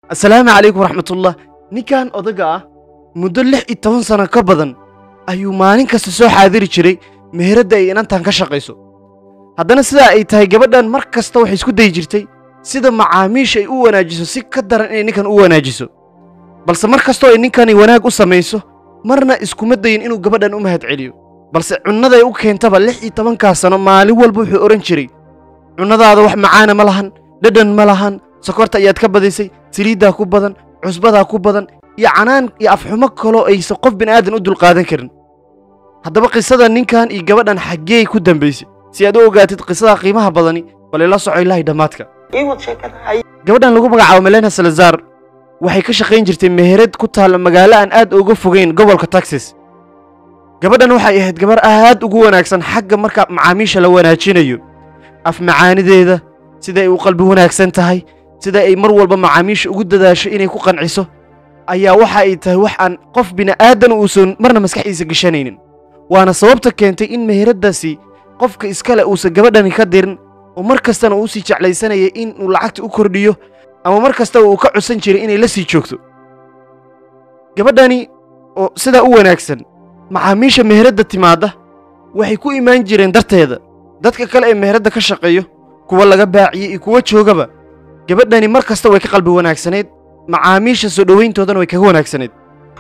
assalaamu calaykum waraxmatullah ninkan odaga ah muddo lix iyo toban sano ka badan ayuu maalin kasta soo xaadiri jiray meheradda ay inantan ka shaqayso haddana sidaa ay tahay gabadhan mar kasta waxay isku dayi jirtay sida macaamiisha ay u wanaajiso si ka daran inay ninkan u wanaajiso balse mar kastoo ay ninkani wanaag u samayso marna iskuma dayin inuu gabadhan u mahad celiyo balse cunnaday u keentaba lix iyo tobankaa sano maalin walba wuxuu odhan jiray cunnadaada wax macaana ma lahan dhadhan ma lahan sokorta ayaad ka badisay saliiddaa ku badan cusbadaa ku badan iyo canaan iyo afxumo kaloo aysan qof bini'aadan u dulqaadan karin haddaba qisada ninkan iyo gabadhan xaggee ku dambaysay si aad u ogaatid qisada qiimaha badani bal ila soco ilaahay dhammaadka gabadhan lagu magacaabo melena salazar waxay ka shaqayn jirtay meherad ku taalla magaalo aan aad uga fogayn gobolka texas gabadhan waxay ahayd gabar aad ugu wanaagsan xagga marka macaamiisha la wanaajinayo af macaanideeda sida ay u qalbi wanaagsan tahay sida ay mar walba macaamiisha ugu dadaasho inay ku qanciso ayaa waxa ay tahay wax aan qof bini'aadan uusan marna maskaxdiisa gashanaynin waana sababta keentay in meheraddaasi qofka iskale uusan gabadhani ka dirin oo mar kastana uu sii jeclaysanayay in uu lacagta u kordhiyo ama mar kastaba uu ka codsan jiray inay la sii joogto gabadhani oo sidaa u wanaagsan macaamiisha meheradda timaadda waxay ku imaan jireen darteeda dadka kale ee meheradda ka shaqeeyo kuwa laga baaciyey iyo kuwa joogaba gabadhani mar kasta way ka qalbi wanaagsanayd macaamiisha soo dhowayntoodana way kaga wanaagsanayd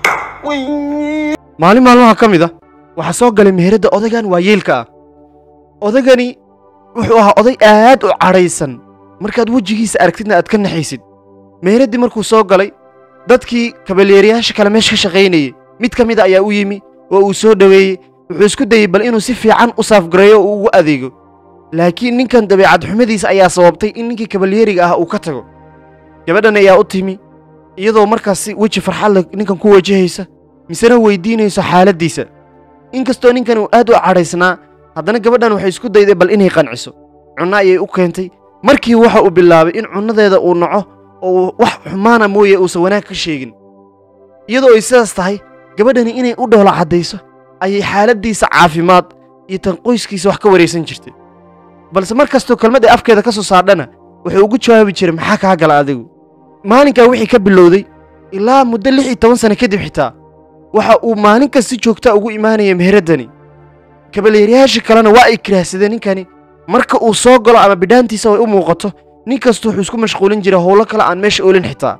maalin maalmaha ka mid a waxaa soo galay meheradda odaygan waayeelka ah odagani wuxuu ahaa oday aad u cadhaysan markaad wejigiisa aragtidna aad ka naxaysid meeraddii markuu soo galay dadkii kabalyeerayaasha kale meesha ka shaqaynayey mid ka mid a ayaa u yimi oo uu soo dhoweeyey wuxuu isku dayey bal inuu si fiican u saafgareeyo oo uu ugu adeego laakiin ninkan dabeecad xumadiisa ayaa sababtay in ninkii kabalyeeriga ah uu ka tago gabadhan ayaa u timi iyadoo markaas si weji farxad leh ninkan ku wajahaysa misena weydiinayso xaaladdiisa inkastoo ninkan uu aad u cadhaysnaa haddana gabadhan waxay isku dayday bal inay qanciso cunno ayay u keentay markii waxa uu bilaabay in cunnadeeda uu naco oo uu wax xumaana mooye uusan wanaag ka sheegin iyadoo ay sidaas tahay gabadhani inay u dhoolo caddayso ayay xaaladdiisa caafimaad iyo tan qoyskiisa wax ka waraysan jirtay balse mar kastoo kelmad ay afkeeda ka soo saadhana wuxuu ugu jawaabi jiray maxaa kaa gala adigu maalinkaa wixii ka bilowday ilaa muddo lix iyo toban sano kadib xitaa waxa uu maalin kasta si joogtaa ugu imaanaya meheraddani kabalyeerayaasha kalena waa ay kiraahsadeen ninkani marka uu soo galo ama bidhaantiisa way u muuqato nin kasta wuxuu isku mashquulin jiray howlo kale aan meesha oolin xitaa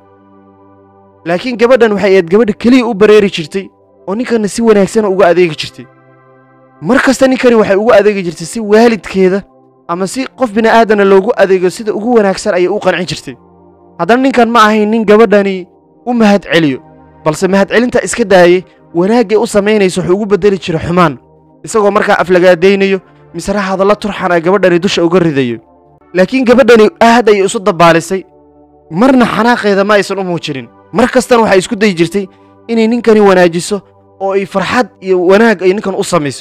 laakiin gabadhan waxay ahayd gabadha keliya u bareeri jirtay oo ninkana si wanaagsana uga adeegi jirtay mar kasta ninkani waxay ugu adeegi jirtay si waalidkeeda ama si qof bini'aadana loogu adeego sida ugu wanaagsan ayay u qancin jirtay haddana ninkan ma ahayn nin gabadhani u mahad celiyo balse mahadcelinta iska daayey wanaaggay u samaynayso wuxuu ugu beddeli jiray xumaan isagoo markaa aflagaadaynayo misena hadalla turxan ay gabadhani dusha uga ridayo laakiin gabadhani aad ayay isu dabbaalisay marna xanaaqeeda ma aysan u muujinin mar kastana waxay isku dayi jirtay inay ninkani wanaajiso oo ay farxad iyo wanaag ay ninkan u samayso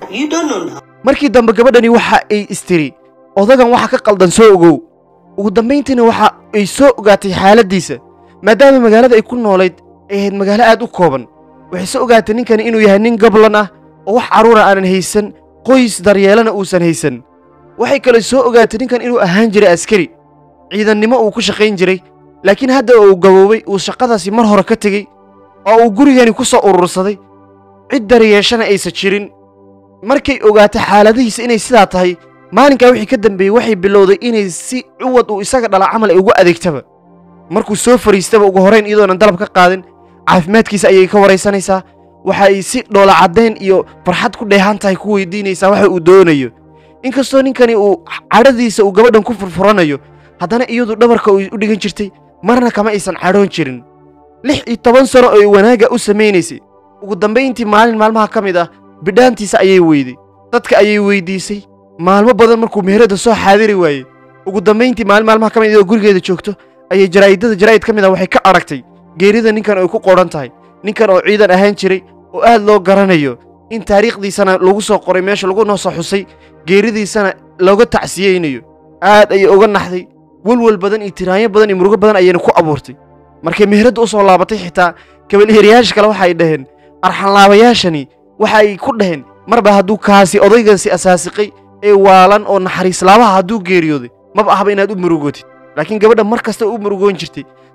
markii dambe gabadhani waxa ay istiri odagan waxa ka qaldan soo ogow ugu dambayntiina waxa ay soo ogaatay xaaladdiisa maadaama magaalada ay ku noolayd ay ahayd magaalo aad u kooban waxay soo ogaatay ninkani inuu yahay nin gablan ah oo wax carruura aanan haysan qoys daryeelana uusan haysan waxay kale soo ogaatay ninkan inuu ahaan jiray askari ciidannimo uu ku shaqayn jiray laakiin hadda uu gaboobay uu shaqadaasi mar hore ka tegey oo uu gurigani ku soo urursaday cid daryeeshana aysan jirin markay ogaatay xaaladihiisa inay sidaa tahay maalinkaa wixii ka dambeeyey waxay bilowday inay si cuwad uu isaga dhala camal ay ugu adeegtaba markuu soo fariistaba ugu horrayn iyadoonan dalab ka qaadin caafimaadkiisa ayay ka waraysanaysaa waxa ay si dhoola caddayn iyo farxad ku dheehan tahay ku weydiinaysaa waxa uu doonayo inkastoo ninkani uu cadhadiisa uu gabadhan ku furfuranayo haddana iyadu dhabarka u dhigan jirtay marna kama aysan cadhoon jirin lix iyo toban sano oo ay wanaagga u samaynaysay ugu dambayntii maalin maalmaha ka mid ah bidhaantiisa ayay weyday dadka ayay weydiisay maalmo badan markuu meheradda soo xaadiri waayey ugu dambayntii maalin maalmaha ka mid iyadoo gurigeeda joogto ayay jaraa'idada jaraa'id ka mid ah waxay ka aragtay geerida ninkan ay ku qoran tahay ninkan oo ciidan ahaan jiray oo aad loo garanayo in taariikhdiisana lagu soo qoray meesha lagu noo soo xusay geeridiisana looga tacsiyeynayo aad ayay uga naxday welwel badan iyo tiraanyo badan iyo murugo badan ayayna ku abuurtay markay meheradda u soo laabatay xitaa kabalyeerayaasha kale waxay dhaheen arxanlaabayaashani waxa ay ku dhaheen marba hadduu kaasi odaygaasi asaasiqay ee waalan oo naxariis laabaha hadduu geeriyooday maba ahba inaad u murugotid laakiin gabadha mar kasta u murugoon jirtay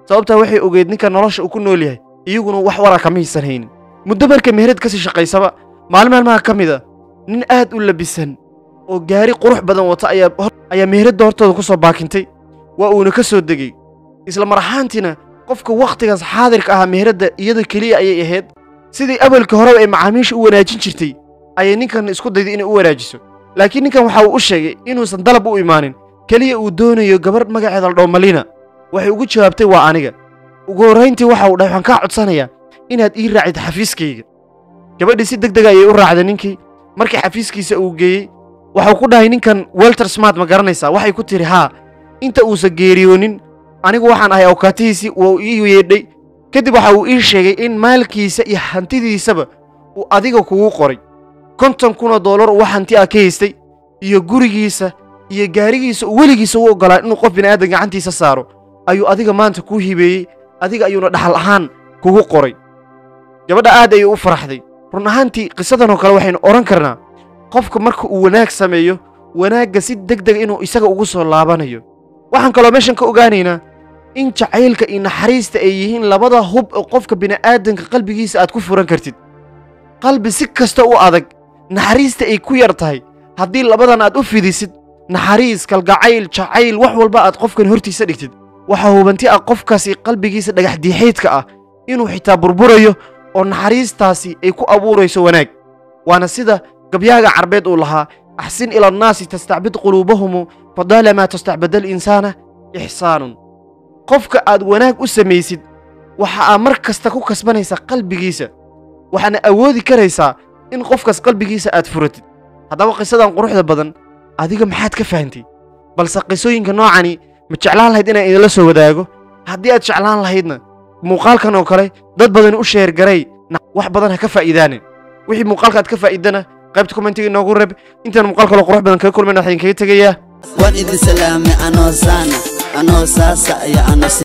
sababtaa waxay ogeed ninka nolosha uu ku nool yahay iyaguna wax wara kama hiisan haynin muddo markay meherad kasii shaqaysaba maalin maalmaha ka mid a nin aad u labisan oo gaari qurux badan wata ayaa ayaa meheradda hortooda ku soo baakintay waa uuna ka soo degey isla mar ahaantiina qofka wakhtigaas xaadirka ahaa meheradda iyada keliya ayay ahayd sidii awalka horeba ay macaamiisha u wanaajin jirtay ayay ninkan isku dayday inay u wanaajiso laakiin ninkan waxa uu u sheegay inuusan dalab u imaanin keliya uu doonayo gabarh magaceeda la dhaho malina waxay ugu jawaabtay waa aniga ugu horrayntii waxa uu dhahay waxaan kaa codsanayaa inaad ii raacid xafiiskayga gabadhii si deg dega ayay u raacday ninkii markii xafiiskiisa uu geeyey waxau ku dhahay ninkan welter smart ma garanaysaa waxay ku tidhi haa inta uusan geeriyoonin anigu waxaan ahay awkaatihiisii wuu ii yeedhay kadib waxa uu ii sheegay in maalkiisa iyo hantidiisaba uu adiga kugu qoray konton kunoo doolar uu wax hanti ah ka haystay iyo gurigiisa iyo gaarigiisa uu weligiisa u oggolaa inuu qof bini'aadan gacantiisa saaro ayuu adiga maanta kuu hibeeyey adiga ayuuna dhaxal ahaan kugu qoray gabadha aad ayay u faraxday run ahaantii qisadanoo kale waxaynu odhan karnaa qofka marka uu wanaag sameeyo wanaagga si deg dega inuu isaga ugu soo laabanayo waxaan kaloo meeshan ka ogaanaynaa in jacaylka iyo naxariista ay yihiin labada hub oo qofka bini'aadanka qalbigiisa aad ku furan kartid qalbi si kasta u adag naxariista ay ku yar tahay haddii labadan aad u fidisid naxariis kalgacayl jacayl wax walba aad qofkan hortiisa dhigtid waxaa hubanti ah qofkaasi qalbigiisa dhagax diixaydka ah inuu xitaa burburayo oo naxariistaasi ay ku abuurayso wanaag waana sida gabyaaga carbeed uu lahaa axsin ila annaasi tastacbid quluubahumu fadaalamaa tastacbada alinsaana ixsaanun qofka aad wanaag u samaysid waxa aa mar kasta ku kasbanaysaa qalbigiisa waxaana awoodi karaysaa in qofkaas qalbigiisa aad furatid haddaba qisadan quruxda badan adiga maxaad ka fahantay balse qisooyinka noocani ma jeclaan lahayd inaan idinla soo wadaago haddii aad jeclaan lahaydna muuqaalkan oo kale dad badan u sheergaray wax badan ha ka faa'iidaanin wixii muuqaalka aad ka faa'iidana qaybta kommentiga inoogu reb intaan muuqaal kaloo qurux badan kaga kulmayna waxaan kaga tegayaa waan idin salaamay anoo saana anoo saasa iyo ano